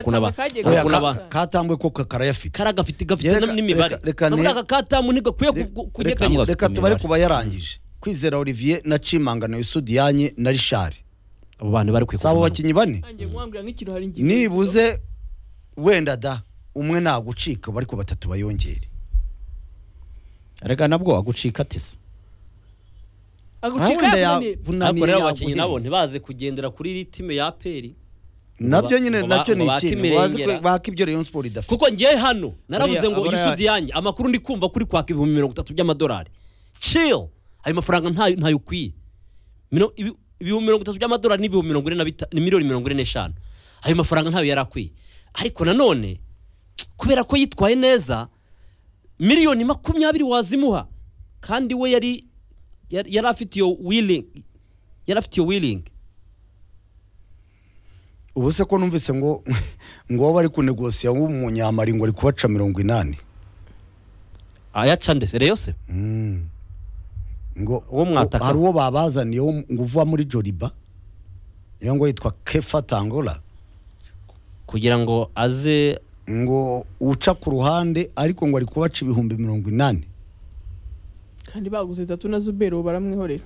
ukuntu aba Katamwe kagiye ukuntu gufata. aba katambwe ko karayafite kari agafite gafite Reka- n'imibare reka- reka nubwo ne- aka katamu ntigakwiye Reka- kunyeganyezwa reka tubare ku bayarangije kwizera olivier na cimangano isudiyanye na rishari abo bantu bari si abo kwikora bakinnyi bane nanjye mwambwira nk'ikintu hari ingingo nibuze wenda da umwe nagucika bari ku batatu bayongere reka nabwo agucika atese agucika wenda yaboneye ariko yavunamiye rero abakinnyi nabo yaguhinze. ntibaze kugendera kuri iri time ya peri nabyo nyine ngo ba- nacyo ni ngo bake ikintu bazi ko imirengera. baka ibyo rayon sport idafite kuko ngiye hano naravuze Buriya- ngo buriya- isudi yanjye amakuru ndi kumva kuri kwaka ibihumbi mirongo itatu by'amadolari chill ayo mafaranga ntayo ntayo ukwiye Mino- ibi- ibihumbi mirongo itatu by'amadolari ni ibihumbi mirongo ine na bita- ni miliyoni mirongo ine n'eshanu ayo mafaranga ntayo yari akwiye ariko nanone kubera ko yitwaye neza miliyoni makumyabiri wazimuha kandi we yari yari yari afite iyo wiringi yari afite iyo wiringi ubu se ko numvise ngo ngo wowe bari kunegosiya w'umunyamari ngo ari kubaca mirongo inani ayaca ndetse rero se Mm. ngo Uwo mwataka. hari uwo babazaniye wo mu- ngo uva muri joriba iyo ngo yitwa kefa tangora kugira ngo aze ngo uca ku ruhande ariko ngo ari kubaca ibihumbi mirongo inani kandi baguze tatu na zuberi ubu baramwihorera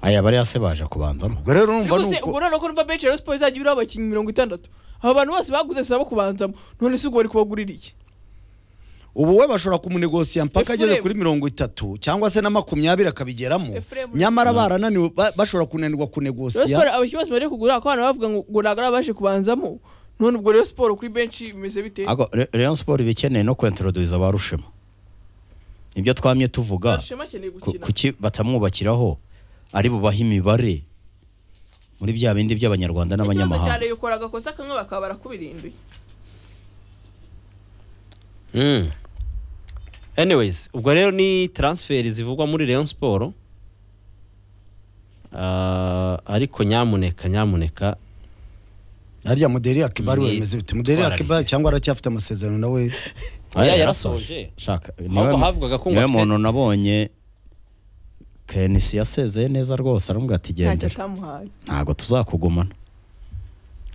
aya bariya se baje kubanzamo ubwo rero urumva ariko ni se uko ubwo noneho ko numva benshi rero siporo izajya ibura abakinnyi mirongo itandatu aba bantu bose baguze saba kubanzamo none se ubwo bari kubagurira iki ubu we bashobora kumunegosiya mpaka ageze Ephraim. kuri mirongo itatu cyangwa se na makumyabiri akabigeramo Ephraim. nyamara barananiwe ba- bashobora rero siporo kunanirwa kunegosiya abakinnyi bose baje kugura ako bana bavuga ngo ngo ntabwo ari abaje kubanzamo none ubwo rero siporo kuri benshi bimeze bite Ariko Re- Rayon Sport bikeneye no kwentroduza ba rushema nibyo twamye tuvuga ashema akeneye ku- gukina kuki batamwubakiraho ari bubahe imibare muri bya bindi by'abanyarwanda ikibazo cya n'abanyamahanga reyo ukora agakosa kamwe bakaba barakubirinduye Mm. anyways ubwo rero ni transfer zivugwa muri Rayon Sport Ah, ariko nyamuneka nyamuneka harya muderi akibari Ni- wemeze bite muderi Twararye. akibari cyangwa aracyafite amasezerano nawe aya yarasoje shaka niwe ahubwo mu- havugaga ko ngo niwe afite- muntu nabonye kenisi yasezeye neza rwose aramubwira ati ntacyo gendera atamuhaye ntabwo tuzakugumana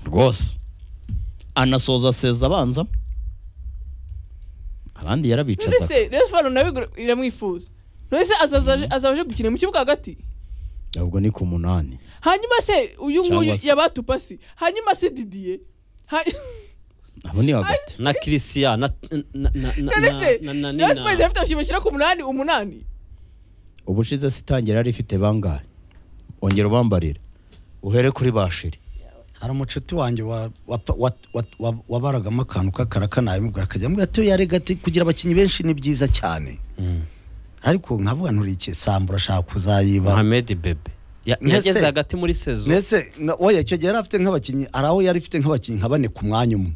rwose anasoza seza abanza abandi none yarabicaza se rero siporo nawe igura- iramwifuza none se azaza azaje gukina mu kibuga hagati ahubwo ni ku munani hanyuma se uyu nguyu Cyangwa se- yabatupasi hanyuma se didiye Hany- abo ni hagati na Christian na na na na none se na- na- rero na siporo izafite abakinnyi bakina ku munani umunani ubushize se itangira yari ifite bangahe ongera ubambarire uhere kuri bashiri hari umucuti wanjye wa- wa- wa- wa- wa- wabaragamo akantu k'akarakana yamubwira akajya amubwira ati yarega ati kugira abakinnyi benshi ni byiza cyane Mm. ariko nkavuga nturiye samba urashaka kuzayiba Mohamed Bebe Ya- Mbese- yageze hagati muri sezo mbese na- oya icyo gihe yari afite nk'abakinnyi hari aho yari afite nk'abakinnyi nka bane ku mwanya umwe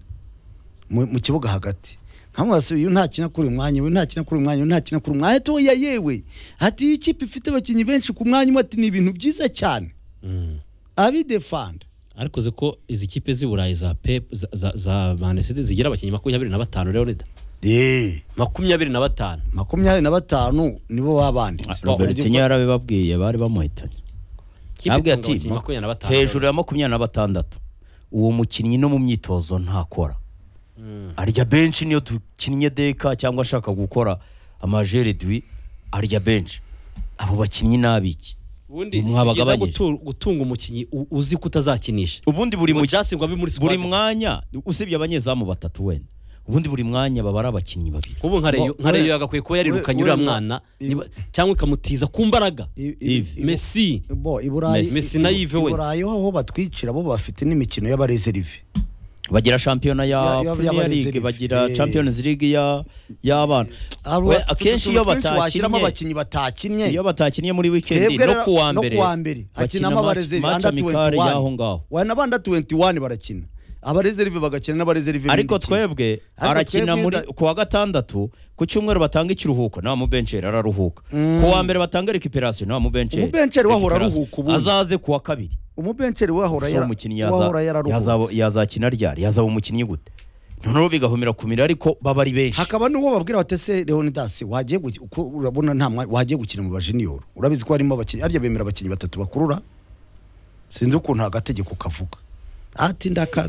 mu mu kibuga hagati nkamubwira se uyu ntakina kuri uyu mwanya uyu ntakina kuri uyu mwanya uyu ntakina kuri uyu mwanya ati oya yewe ati iyi kipe ifite abakinnyi benshi ku mwanya umwe ati ni ibintu byiza cyane Mm. abidefanda ariko uzi ko izi kipe z'i Burayi za Pep za- za za Manchester zigira abakinnyi makumyabiri na batanu rero Nida. eee makumyabiri na batanu makumyabiri na batanu nibo babanditse robertinyo yarabibabwiye bari bamuhitanye Kipe Nabwiye itunga abakinnyi makumyabiri na batanu hejuru ya makumyabiri na batandatu uwo mukinnyi no mu myitozo ntakora Mm. arya benshi niyo dukinnye deka cyangwa ashaka gukora amajeri dwi arya benshi abo bakinnyi n'abiki ubundi si byiza Mwabagabanyije. gutu- gutunga umukinnyi u- uzi ko utazakinisha ubundi buri mu Justin ngo abe muri squad buri mwanya usibye abanyezamu batatu wenda ubundi buri mwanya baba ari abakinnyi babiri ubu nka Rayo- nka Bo- reyo we- yagakwiye kuba yarirukanye we- uriya we- mwana i- niba- cyangwa ikamutiza ku mbaraga Yves. Messi bo i burayi Messi na Yves i we. burayi ho batwicira bo bafite n'imikino y'abarezerive bagira shampiyona ya Ya- ya- premier y'abarezi league live. bagira Eh. champions league ya y'abana Abo We, bafite akenshi utuntu iyo twinshi washyiramo batakinnye abakinnyi batakinnye iyo batakinnye muri weekend Twebwe no rero- kuwa no mbere kuwa mbere bakina hakinamo abarezerive match anda amicale 21 y'aho ngaho wa na banda 21 barakina abarezerive bagakina n'abarezerive ariko b'indi kipe. twebwe Ariko arakina twebwe muri da- ku wa gatandatu ku cyumweru batanga ikiruhuko nta mubenceri araruhuka ku wa mbere batanga recuperation nta mubenceri Umubenceri we ahora Recuperation. aruhuka ubundi. azaze ku wa kabiri umubenceri we ahora uwo yara- we mukinnyi ahora yaza- yazaba- yararuhutse yazakina ryari yazaba umukinnyi gute noneho bigahumira ku mirire ariko baba ari benshi hakaba n'uwo babwira bati ese leonidas wagiye guki- uko urabona nta mwanya wagiye gukina mu bajiniyoro urabizi ko harimo abakinnyi harya bemera abakinnyi batatu bakurura sinzi ukuntu agategeko kavuga ati ndaka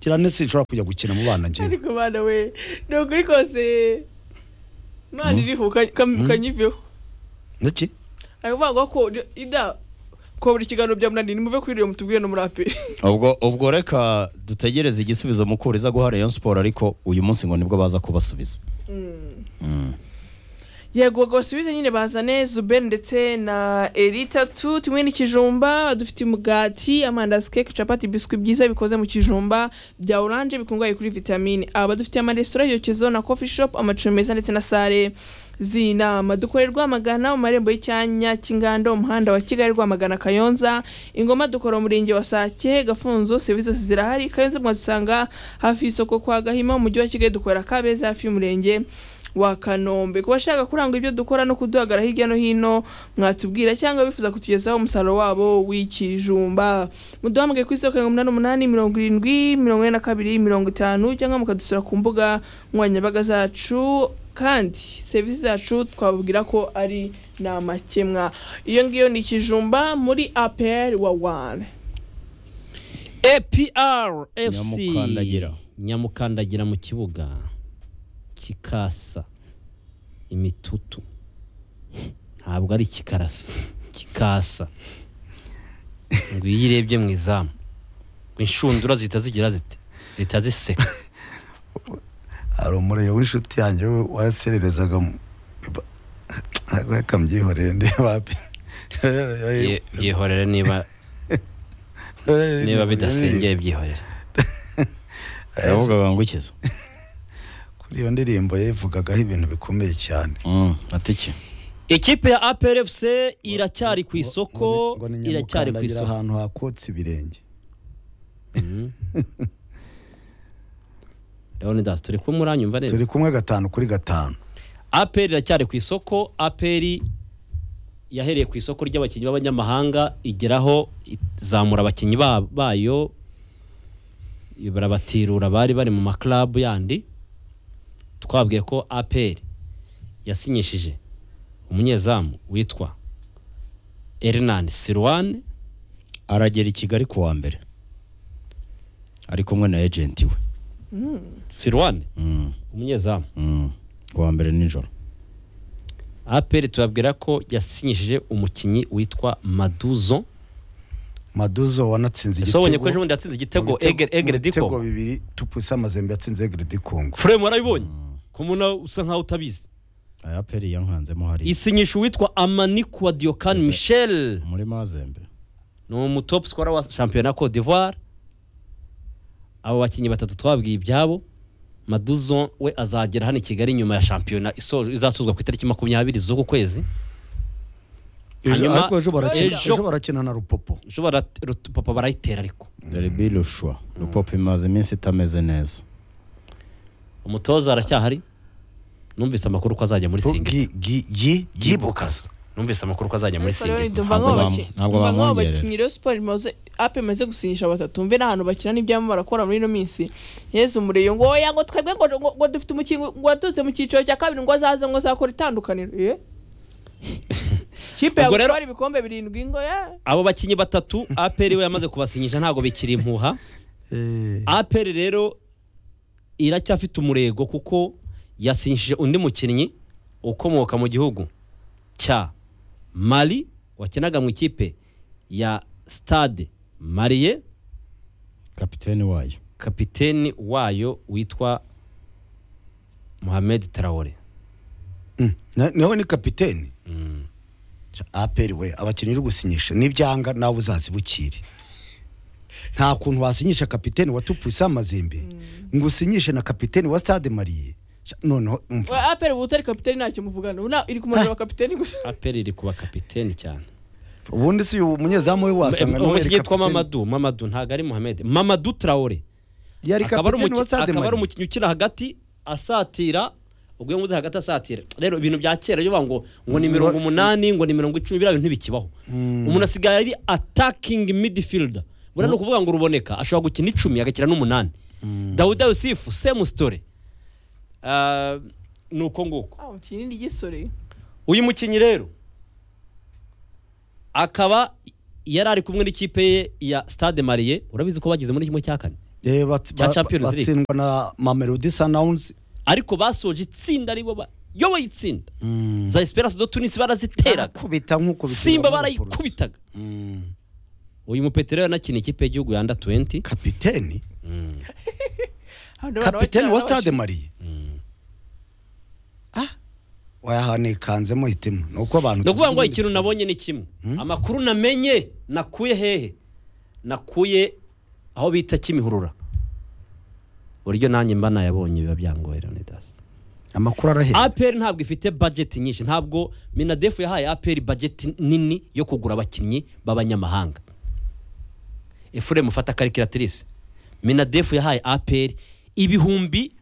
kirane sinshobora kujya gukina mu bana njyewe ariko bana we ni ukuri kose imana iriho ka- ka- kanyiveho ndetse ari kuvuga ko ida ko buri kiganiro byamunaniye nimuve kuri rero mutubwire no muri aperi ubwo ubwo reka dutegereze igisubizo mukuru iza guha rayon siporo ariko uyu munsi ngo nibwo baza kubasubiza Mm. yego basubize nyine bazane zuberi ndetse na erita tu tumwe n'ikijumba dufite umugati amandazi keke capati biswi byiza bikoze mu kijumba bya oranje bikungahaye kuri vitamine aba dufite amaresitora yokezo na coffee shop amacumbi meza ndetse na sale z'inama dukore rwamagana mu marembo y'icyanya cy'inganda umuhanda wa kigali rwamagana kayonza ingoma dukora umurenge wa sake gafunzo serivisi zose zirahari kayonza mwadusanga hafi y'isoko kwa gahima mu mujyi wa kigali dukora kabeza hafi y'umurenge wa kanombe ku bashaka kuranga ibyo dukora no kuduhagara hirya no hino mwatubwira cyangwa bifuza kutugezaho umusaruro wabo w'ikijumba muduhamagaye ku isoko mirongo inani n'umunani mirongo irindwi mirongo ine na kabiri mirongo itanu cyangwa mukadusura ku mbuga nkoranyambaga zacu kandi serivisi zacu twababwira ko ari nta makemwa iyo ngiyo ni ikijumba muri apr wa wane APR FC Nyamukandagira. nyamukandagira mu kibuga kikasa imitutu ntabwo ari kikarasa kikasa ngo iyo uyirebye mu izamu ngo inshundura zihita zigira zite zihita ziseka hari umuriro w'inshuti yanjye we warasererezaga mu- ba- reka mbyihorere ndeba Ye- yihorere niba niba bidasengeye byihorere yavugaga ngo ukiza kuri iyo ndirimbo yavugagaho ibintu bikomeye cyane atike ikipe ya APR FC iracyari ku isoko Ngo ni iracyari ku Nyamukandagira isoko ahantu hakotse ibirenge Mhm. Leonidas turi kumwe uranyumva neza turi kumwe gatanu kuri gatanu aperi iracyari ku isoko aperi yahereye ku isoko ry'abakinnyi b'abanyamahanga igeraho izamura abakinnyi ba- bayo barabatirura bari bari mu makarabu yandi twabwiye ko aperi yasinyishije umunyezamu witwa Hernan Silwane aragera i kigali ku wa mbere ari kumwe na ejenti we Silwane Mm, umunyezamu mm. ku wa mbere nijoro aperi tubabwira ko yasinyishije umukinnyi witwa Maduzo maduzo wanatsinze yasobonye ko ejo bundi yatsinze mu igitego bitego- egere egere mu bitego diko bibiri tupusi amazembe yatsinze egere dikongo Frame warabibonye ko muna usa nkaho utabizi aya peri yankanzemo hari isinyisha uwitwa amanikwa diokani Ese- michel muri mazembe ni umutop sikora wa shampiyona cote d'ivoire abo bakinnyi batatu twabwiye ibyabo maduzo we azagera hano i kigali nyuma ya shampiyona iso- izasozwa ku itariki makumyabiri z'uku kwezi Ejo- Hanyuma- ariko ejo barakina- ejo- ejo barakina na rupopo ejo bara- ru- papa barayitera ariko deribi rushwa rupopo imaze iminsi itameze neza umutoza aracyahari numvise amakuru ko azajya muri singi Gi- gi- gi- gibukasa numvise amakuru ko azajya muri singi Ntabwo bam- ntabwo bamwongerera. abakinnyi rero siporo imaze apu imaze gusinyisha batatu mve n'ahantu bakina n'ibyamo barakora muri ino minsi yezu mureyo ngo oya ngo twebwe ngo ngo- ngo dufite umukinnyi ngo waturutse mu cyiciro cya kabiri ngo azaze ngo azakora itandukaniro ye kipe Ubwo rero- yagutwara ibikombe birindwi ngo ya abo bakinnyi batatu aperi we yamaze kubasinyisha ntabwo bikiri impuha Eh, aperi rero iracyafite umurego kuko yasinyishije undi mukinnyi ukomoka mu gihugu cya mari wakinaga mu ikipe ya stade mariye kapitene wayo kapiteni wayo witwa mohamed tarawore mm. Na- nawe ni kapiteni Mm. aperi we abakinnyi uri gusinyisha n'ibyanga nawe uzazibukire nta kuntu wasinyisha kapiteni wa tupusi amazembe ngo usinyishe na kapiteni wa stade mariye Sha- noneho umva apu ubu utari kapiteni ntacyo muvugana ubu nta- iri ku majoro kapiteni gusa aperi iri kuba kapiteni cyane ubundi si uyu munyezamu we wasanga nawe yari umukinnyi witwa kapiteni mamadu mamadu ntabwo ari mohamed mamadu tarawore yari akaba ari kapiteni wa umuki- stade akaba ari mariye umukinnyi ukina hagati asatira ubwo iyo nguze hagati asatira rero ibintu bya kera iyo bavuga ngo ngo ni mirongo umunani ngo ni mirongo icumi biriya bintu ntibikibaho umuntu asigaye ari atakingi midfielder buriya ni ukuvuga ngo ruboneka ashobora gukina icumi agakina n'umunani dawuda yusifu semu sitore Ah, ni uko nguko Ah, umukinnyi ni igisore uyu mukinnyi rero akaba yari ari kumwe n'ikipe ye ya stade mariye urabizi ko bageze muri kimwe cya kane Eh, bat- Cya ba- Champions League. batsindwa na mamelodi sanawunzi ariko basoje itsinda aribo bayoboye itsinda za esperance do tunisi baraziteraga kubita nk'uko bitera simba muri Polisi. barayikubitaga Mm. uyu mupetero yanakina ikipe y'igihugu ya under 20 kapiteni Mm. Abantu kapiteni wa barabakira, stade mariye Mm. wayahanikanzemo hitemo ni uko abantu ni ukuvuga ngo tuvuga ikintu ibindi- nabonye ni kimwe Mm. amakuru namenye nakuye hehe nakuye aho bita kimihurura uburyo nanjye mba nayabonye biba byangoye leonidas amakuru arahera aperi ntabwo ifite budget nyinshi ntabwo minadefu yahaye aperi budget nini yo kugura abakinnyi b'abanyamahanga efuremu mufata karikiratirise minadefu yahaye aperi ibihumbi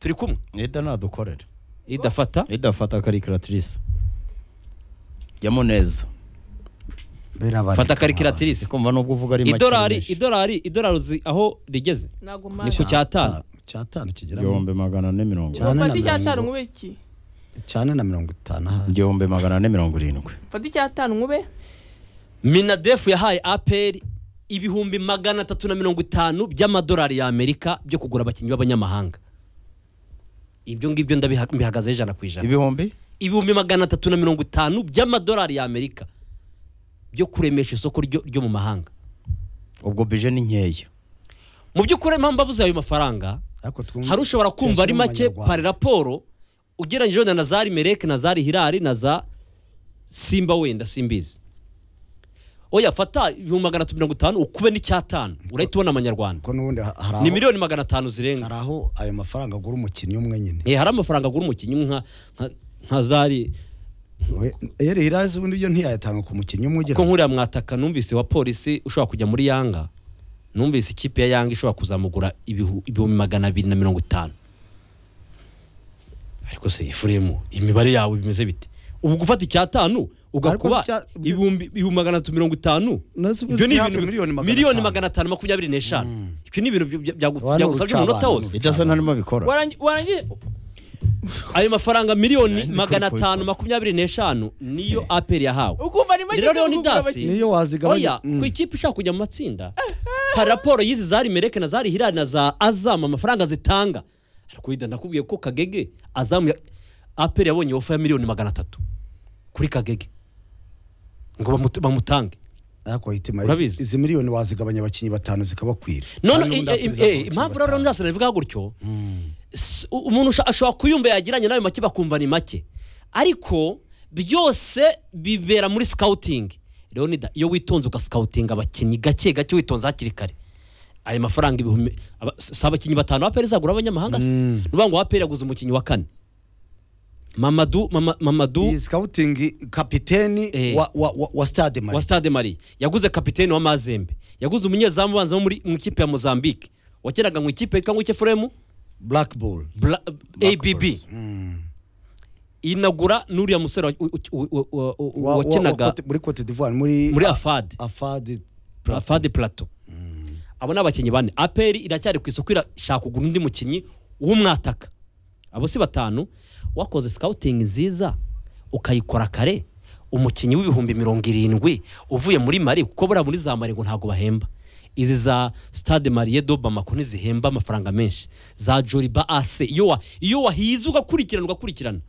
turi kumwe neda nadukorere idafata idafata karikiratirise jyamo neza Birabareka fata ndi karikiratirise kumva nubwo uvuga ari make idolari menshi. idolari idolari uzi aho rigeze ntabwo ni ku mpamvu cyatanu cyatanu kigera mu- igihumbi magana ane mirongo Cyane fata na icyatanu mirongo- nkube iki cyane na mirongo itanu aha. igihumbi magana ane mirongo irindwi fata icyatanu nkube minadefu yahaye aperi ibihumbi magana atatu na mirongo itanu by'amadolari y'amerika byo kugura abakinnyi b'abanyamahanga ibyo ngibyo ndabiha- mbihagazeho ijana ku ijana ibihumbi ibihumbi magana atatu na mirongo itanu by'amadolari y'amerika byo kuremesha isoko ryo ryo mu mahanga ubwo bije ni nkeya mu by'ukuri impamvu avuze ayo mafaranga ariko twumve hari ushobora kumva ari make tuyashyire mu pari raporo ugereranyije wenda na za rimereke na za rihirari na za simba wenda simbizi oya fata ibihumbi magana atatu mirongo itanu ukube n'icyatanu urahita ubona amanyarwanda kuko n'ubundi ha- hari ni aho- miliyoni magana atanu zirenga hari aho ayo mafaranga agura umukinnyi umwe nyine Eh, hari amafaranga agura umukinnyi umwe nka- nka- nka zari We- yari hirazi ubundi byo ntiyayatanga ku mukinnyi umwe ugira kuko nkuriya mwataka numvise wa polisi ushobora kujya muri yanga numvise ikipe ya yanga ishobora kuzamugura ibihu- ibihumbi magana abiri na mirongo itanu ariko se ifuremu imibare yawe bimeze bite ubu gufata icyatanu Ariko ugakuba si cya- ibihumbi ibihumbi magana atatu mirongo itanu Nazo ubu ibyo ni si hafi ibintu miliyoni magana miliyoni atanu. magana atanu makumyabiri n'eshanu ibyo ni ibintu bya- bya- Wari byagusabye umunota urucabana, wose idasa ntarimo bikora warangi- warangiye ayo mafaranga miliyoni Nzi ko magana ubikora. atanu makumyabiri n'eshanu niyo aperi yahawe ukumva ni make Rero zo kugura Leonidas, abakinnyi. niyo wazigabanya oya Mm. ku ikipe ishaka kujya mu matsinda hari raporo y'izi zari mereke na zari hirari na za azamu amafaranga zitanga ariko wenda nakubwiye ko kagege azamu ya aperi yabonye ofa ya miliyoni magana atatu kuri kagege ngo bamuta- bamutange ariko hitima Urabizi. izi izi miliyoni wazigabanya abakinnyi batanu zikabakwira none Kandi eh, n'ubundi eh, wakwiriza eh, abakinnyi impamvu rero batanu. ndasana bivuga gutyo Mm. s- u- umuntu usha- ashobora kuyumva yagiranye nayo make bakumva ni make ariko byose bibera muri sikawutingi leonida iyo witonze ugasikawutinga abakinnyi gake gake witonze hakiri kare ayo mafaranga ibihumbi aba- si abakinnyi batanu aperi izagura abanyamahanga se Mm. ni ukuvuga ngo aperi yaguze umukinnyi wa kane mamadu mama- mamadu iyi sikawutingi kapiteni Eh. wa- wa- wa- wa stade wa mari stade marie yaguze kapiteni wa mazembe yaguze umunyezamu ubanza wo muri mu ikipe ya mozambique wakinaga mu ikipe yitwa ngo iki efuremu black ball Bla- abb Bulls. Mm. inagura n'uriya musore wa- u- u- u- u- u- Wa- wa- wa- wakinaga Cote- muri cote d'ivoire muri muri afade afadi afade plato abo ni abakinnyi bane aperi iracyari ku isoko irashaka kugura undi mukinnyi w'umwataka abo si batanu wakoze sikawutingi nziza ukayikora kare umukinnyi w'ibihumbi mirongo irindwi uvuye muri mari kuko buriya muri za mari ngo ntabwo bahemba izi za stade marie do bamako ntizihemba amafaranga menshi za joriba ase iyo wa- iyo wahize ugakurikirana ugakurikirana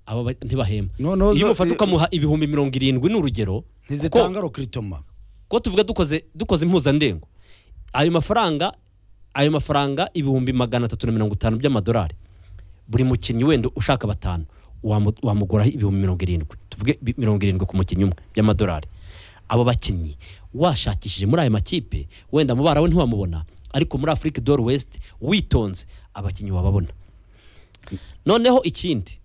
aba ba- ntibahemba Noneho iyo zo- umufata ukamuha ibihumbi mirongo irindwi ni urugero kuko- ntizitanga rokritoma ko tuvuga dukoze dukoze impuzandengo ayo mafaranga ayo mafaranga ibihumbi magana atatu na mirongo itanu by'amadolari buri mukinnyi wenda ushaka batanu wamu- wamuguraho ibihumbi mirongo irindwi tuvuge bi- mirongo irindwi ku mukinnyi umwe by'amadolari abo bakinnyi washakishije muri aya makipe wenda amabara we ntiwamubona ariko muri afurika dore wesiti witonze abakinnyi wababona noneho ikindi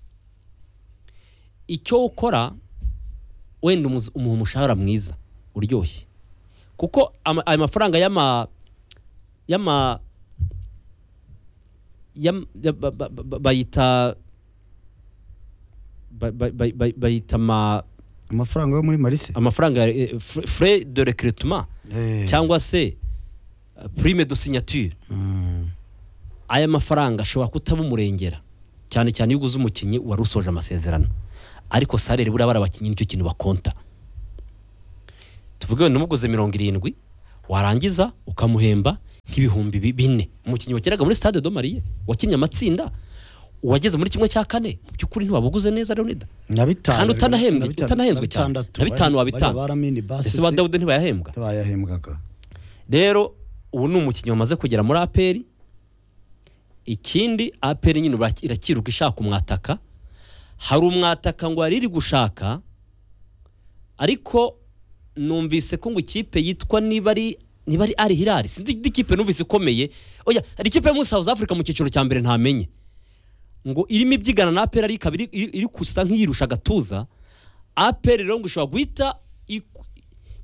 icyo ukora wenda umuzi- umuha umushahara mwiza uryoshye kuko ama- ayo mafaranga y'ama y'ama yam- ya- ba- ba- ba- bayita ba- ba- ba- ba- bayita ama- amafaranga yo muri marise amafaranga ya eh, fr- frais de recrutement cyangwa se eh, prime de signature aya mafaranga ashobora kutaba umurengera cyane cyane iyo uguze umukinnyi wari usoje amasezerano ariko salere buriya bari abakinnyi nicyo kintu bakonta tuvuge wenda umuguze mirongo irindwi warangiza ukamuhemba nk'ibihumbi bi- bine umukinnyi wakinaga muri stade domariye wakinnye amatsinda wageze muri kimwe cya kane mu by'ukuri ntiwabuguze neza leonida na bitanu kandi utanahembwe na bitanu- utanahenzwe na cyane bitandatu. na bitanu Bari- bari wabitanga baramini basi ese ba se, dawude ntibayahembwa ntibayahembwaga rero ubu ni umukinnyi wamaze kugera muri aperi ikindi aperi nyine ubu irakiruka ishaka umwataka hari umwataka ngo yari iri gushaka ariko numvise ko ngo ikipe yitwa niba ari niba ari ari hirari sinzi indi kipe numvise ikomeye oya hari ikipe yo muri South Africa mu cyiciro cya mbere ntamenye ngo irimo ibyigana na aperi ariko iri, iri, iri gusa nk'iyirusha agatuza aperi rero ngo ishobora guhita iku-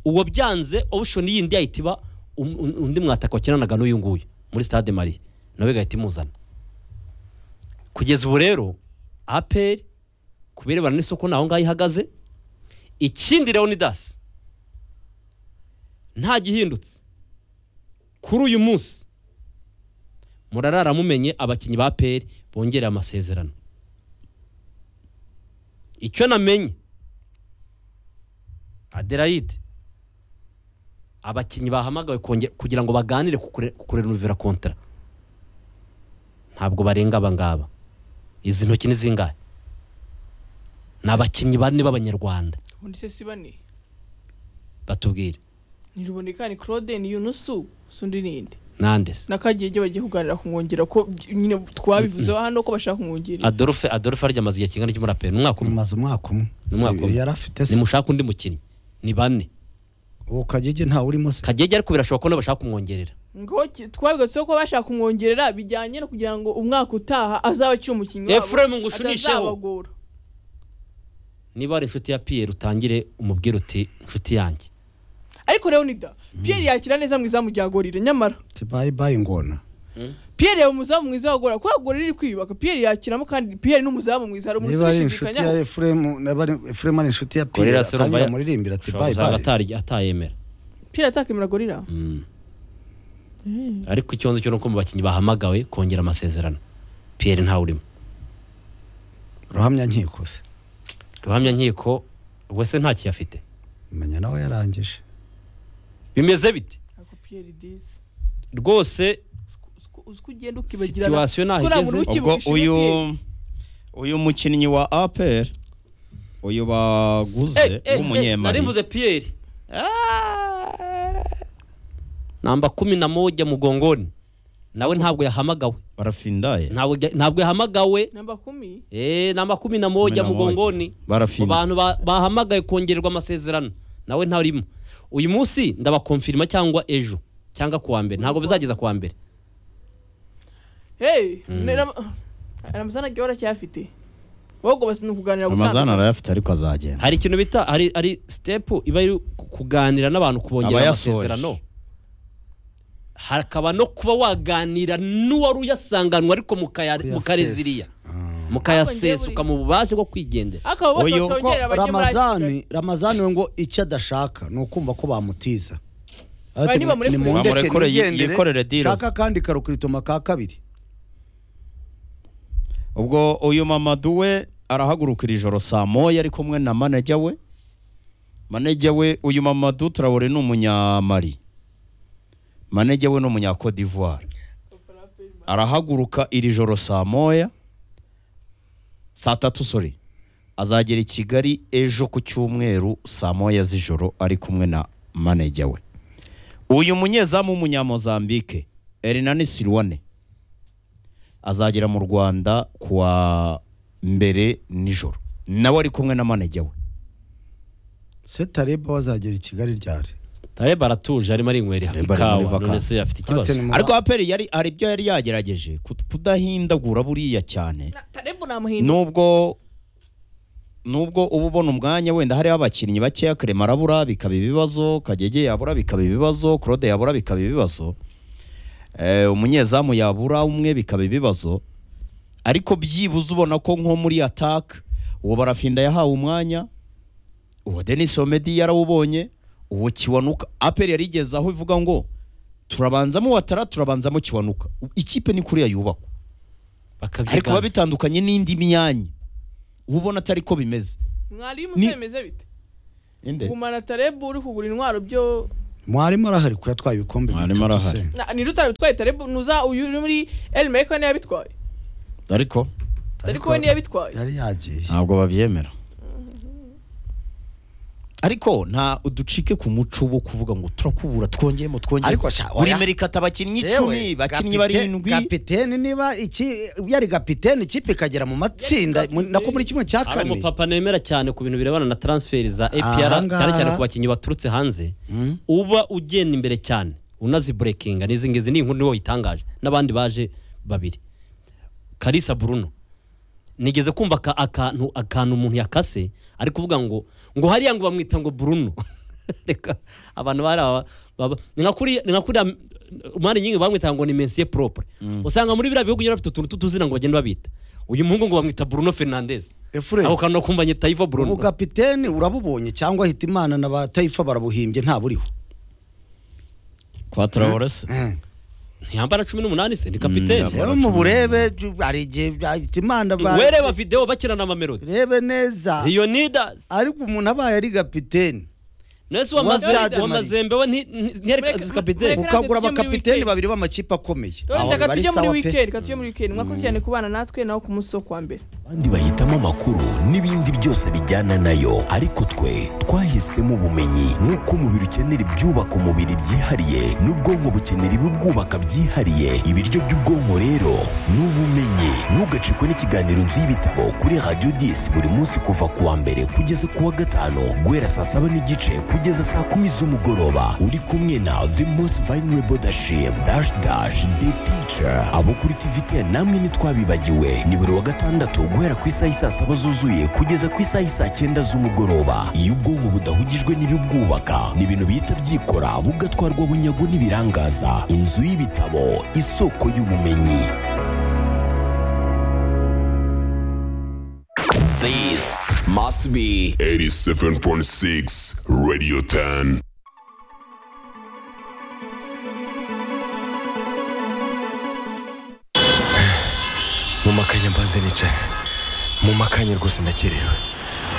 uwo byanze option yindi yahita iba um- un- undi mwataka wakinanaga n'uyu nguyu muri stade marie nawe igahita imuzana kugeza ubu rero aperi ku birebana n'isoko naho ngaho ihagaze ikindi leonidas nta gihindutse kuri uyu munsi murarara mumenye abakinnyi ba aperi bongereye amasezerano icyo namenye aderayide abakinnyi bahamagawe konge- kugira ngo baganire ku kure- ku kurenuvera kontara ntabwo barenga aba ngaba izi ntoki ni zingahe ni abakinnyi bane b'abanyarwanda ubundi se si bane batubwire ntirubonekane claude ni yunusu sundi ninde nande se na kagege bagiye kuganira kumwongera ko by- nyine twabivuzeho hano ko bashaka kumwongera adolphe adolphe arya amaze igihe kingana iki muri aperi ni umwaka umwe umaze umwaka umwe Umwaka umwe. yari afite se nimushaka undi mukinnyi ni bane uwo kagege ntawe urimo se kagege ariko birashoboka ko nabo bashaka kumwongerera ngo ki- twabigatseho ko bashaka kumwongerera bijyanye no kugira ngo umwaka utaha azaba akiri umukinnyi wabo, Ephraim ngo ushunisheho. atazabagora. niba ari inshuti ya piyeri utangire umubwire uti inshuti yanjye ariko leonida pierre yakira neza mwiza mu ryagorire nyamara ati bayi bayi ngona pierre yaba umuzamu mwiza wagora kubera gore riri kwiyubaka pierre yakiramo kandi pierre ni umuzamu mwiza hari umuntu niba ari inshuti ya ubishidikanyaho efuremu niba ari- efuremu ari inshuti ya Gorilla piyeri se urumva atangira ya- muririmbira ati ushobora bayi gusanga bayi atari- atayemera pierre atakemera gorira Mm. ariko ikibazo cyo ni uko mu bakinnyi bahamagawe kongera amasezerano piyeri ntawe urimo ruhamya nkiko se ruhamya nkiko wese nta afite menya nawe yarangije bimeze bite ariko pierre disi rwose uziko ugenda ukibagirana Situation ntaho Uziko nta muntu igeze. ubwo ukibuka ishimwe uyu pierre. uyu mukinnyi wa aperi uyu baguze Eh, eh, eh, w'umunyemari nari mvuze piyeri namba kumi na moja mugongoni nawe ntabwo yahamagawe barafindaye ntabwo ya- ntabwo yahamagawe namba kumi eh, namba kumi na moja Kumi na mugongoni mu barafinda bantu ba- bahamagawe kongererwa amasezerano nawe ntarimo uyu munsi ndabakomfirima cyangwa ejo cyangwa kuwa mbere ntabwo bizageza kuwa mbere hey Mm. nera- ramazana gihora cyafite wowe basi ni ukuganira amazana gutandukana. arayafite ariko azagenda hari ikintu bita hari hari sitepu iba iri ku- kuganira n'abantu kubongerera Abayasoje. amasezerano hakaba no kuba waganira n'uwari uyasanganwa ariko mukaya- Kuyasesa. mukareziriya Ah. mukayasesa buri- ukamuha ububashe bwo kwigendera akaba bose Uyu- ko batongerera bajye muri ramazani ramazani we ngo icyo adashaka ni ukumva ko bamutiza Ba, niba muri- nimundeke Bamureke nigendere, yikorere deals. shaka kandi karukritoma ka kabiri ubwo uyu mamadu we arahagurukira ijoro saa moya ari kumwe na manajya we manajya we uyu mamadu turabona ni umunyamari manajya we ni umunyakodivuwari arahaguruka iri joro saa moya saa tatu sore azagera i kigali ejo ku cyumweru saa moya z'ijoro ari kumwe na manajya we uyu munyezamu w'umunyamozambike erinani sirwane azagera mu rwanda kuwa mbere nijoro nawe ari kumwe na manajya we setareba wazagera i kigali ryari tareba aratuje arimo arinywera Tareba ari muri ikawa vacances. none se afite ikibazo Ate ni mu- ariko aperi yari hari ibyo yari yagerageje kut- kudahindagura buriya cyane Na- tarebu ni amahindura nubwo nubwo uba ubona umwanya wenda hariho abakinnyi bakeya karema arabura bikaba ibibazo kagege yabura bikaba ibibazo claude yabura bikaba ibibazo Eh, umunyezamu yabura umwe bikaba ibibazo ariko byibuze ubona ko nko muri ataka uwo barafinda yahawe umwanya uwo denis omedi yarawubonye uwo kiwanuka aperi yarigeze aho ivuga ngo turabanzamo watara turabanzamo kiwanuka ikipe ni kuriya yubakwa ariko biba bakabyigana bitandukanye n'indi myanya uba ubona atari ko bimeze mwari Ni- y'umusore bimeze bite Inde? gumana tarebu uri kugura intwaro byo mwarimu arahari ko yatwaye ibikombe Mwarimu bitatu arahari. se Na- nirutara bitwaye tarebu nuza uyu uri muri El Merco niyo yabitwaye ariko ariko we niyo yabitwaye yari yagiye ntabwo babyemera ariko nta uducike ku muco wo kuvuga ngo turakubura twongeyemo twongeyemo Ariko sha, buri oya. merikata abakinnyi Yewe, icumi kapite- bakinnyi barindwi kapiteni niba iki yari kapiteni ikipe ikagera mu matsinda mu- nako muri kimwe cya hari kane umupapa nemera cyane ku bintu birebana na transferi za APR Ahangaha. cyane cyane ku bakinnyi baturutse hanze Mm. uba ugenda imbere cyane unaziburekinga n'izi ngizi ni inkuru niwe wayitangaje n'abandi baje babiri karisa buruno nigeze kumva aka- akantu akantu umuntu yakase ari kuvuga ngo ngo hariya ngo bamwita ngo buruno reka abantu bari aba baba- ni nka kuri ni nka kuri umwanya nyinshi bamwita ngo ni mensiye poropure usanga muri biriya bihugu nyine bafite utuntu tw'utuzina ngo bagenda babita uyu muhungu ngo bamwita buruno fernandez Efuremu, ako kantu kumva nyita yiva buruno ubu kapiteni urabubonye cyangwa hitimana na ba tayifa barabuhimbye nta buriho kwa Traore se Eh. ntiyambara cumi n'umunani se ni Mm, kapiteni yabo. rero mu burebe ju- hari igihe bya- hitimana ba- wereba videwo bakirana amamelodi rebe neza leonidas ariko umuntu abaye ari kapiteni nese Wa Stade Mali. uwamazembe we Mureka- ntiyereka mureka- kapiteni ukagura tujye muri abakapiteni weekend. babiri b'amakipe akomeye Aho reka bari tujye muri sawa pe. wikendi reka tujye muri wikendi mwakoze cyane kubana natwe naho ku munsi wo kuwa mbere abandi bahitamo amakuru n'ibindi byose bijyana nayo ariko twe twahisemo ubumenyi nk'uko umubiri ukenera ibyubaka umubiri byihariye n'ubwonko bukenera ibibwubaka byihariye ibiryo by'ubwonko rero ni ubumenyi ntugacikwe n'ikiganiro nzu y'ibitabo kuri radiyo disi buri munsi kuva ku wa mbere kugeza ku wa gatanu guhera saa saba n'igice kugeza saa kumi z'umugoroba uri kumwe na the most vulnerable dashim dash dash the teacher abo kuri tvt namwe ntitwabibagiwe ni buri wa gatandatu guhera ku isaha isaa saba zuzuye kugeza ku isaha isaa cyenda z'umugoroba iyo ubwonko budahugijwe n'ibibwubaka ni ibintu bihita byikora bugatwarwa bunyago n'ibirangaza inzu y'ibitabo isoko y'ubumenyi This must be 87.6 Radio 10. mu makanya mbanze nicaye mu makanya rwose ndakerewe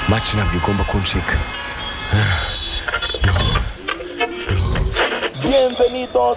maci ntabwo igomba kuncika Bienvenidos